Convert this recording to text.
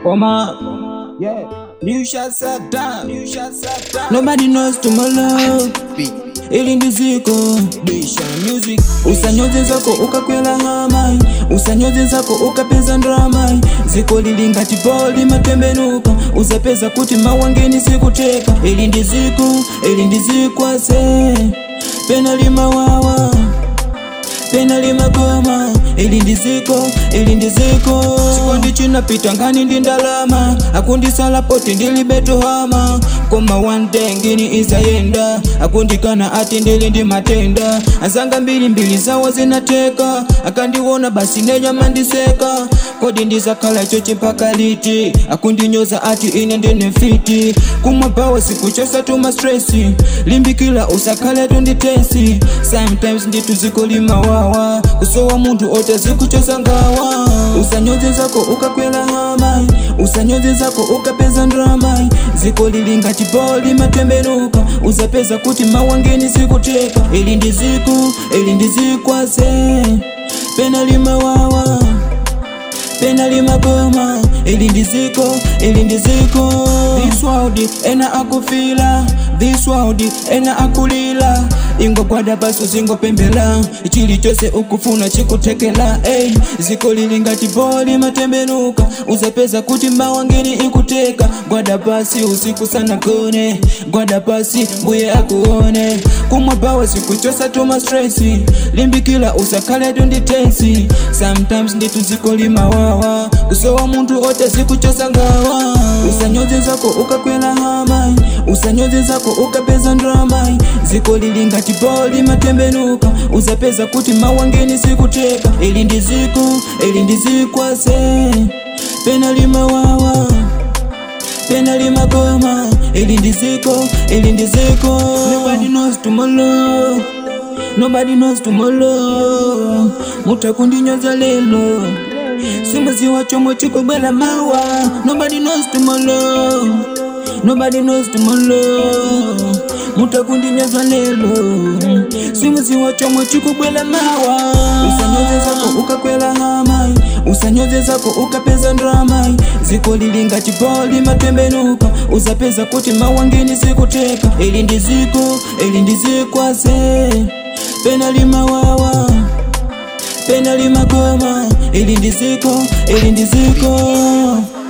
Oma, yeah. You shall sit down. You shall sit down. Nobody knows tomorrow. Ili ndiziko bisha music usanyoze zako ukakwela hamai usanyoze zako ukapeza ndramai ziko lilingati poli matembenuka uzapeza kuti mawangeni sikuteka ili ndiziko ili ndizikwase pena limawawa pena limagoma ili ndiziko ili ndiziko chikondi chinapita ngani ndi ndalama akundisala poti ndilibetohama koma one day ngini izayenda akundikana ati ndili ndi matenda azanga mbili mbili zawo zinateka akandiwona basi nenyama ndiseka kodi ndizakhala chochi mpaka liti akundinyoza ati ine ndine fiti kumwa bawa sikuchosa tuma stresi limbikila usakhale tunditesi sometimes nditu ziko limawawa kusowa munthu ota zikuchosa ngawa usanyoze zako ukakwela hamai usanyoze zako ukapeza ndramai ziko lilingati poli matembenuka uzapeza kuti mawangeni sikuteka ili ndiziku ili ndizikwase pena limawawa pena limagoma ili ndiziko ili ndiziko this world ena akufila this world ena akulila ingogwada paso zingopembela chili chose ukufuna chikutekela ey ziko lilingati poli matembenuka uzapeza kuti mawangeni ikuteka gwada pasi usiku sana kone gwada pasi mbuye akuone kumwa bawa sikuchosa tuma stresi limbikila usakhale tunditensi sometimes nditu ziko limawawa kusowa munthu ote zikuchosa ngawa usanyoze zako ukakwela hamai usanyoze zako ukapeza ndramai ziko lilingati poli matembenuka uzapeza kuti mawangeni sikuteka ili ndiziko ili ndizikwase pena limawawa pena limagoma ili ndiziko ili ndiziko nobody knows tomorrow nobody knows tomorrow mutakundinyoza lelo simuziwa chomwe chikubwela mawa nobody knows tomorrow nobody knows tomorrow mutakundinyoza lelo simuziwa chomwe chikubwela mawa usanyoze zako ukakwela hamai usanyoze zako ukapeza ndramai ziko lilingati poli matembenuka uzapeza kuti mawangeni sikuteka ili ndiziko ili ndizikwase pena limawawa pena limagoma ili ndiziko ili ndiziko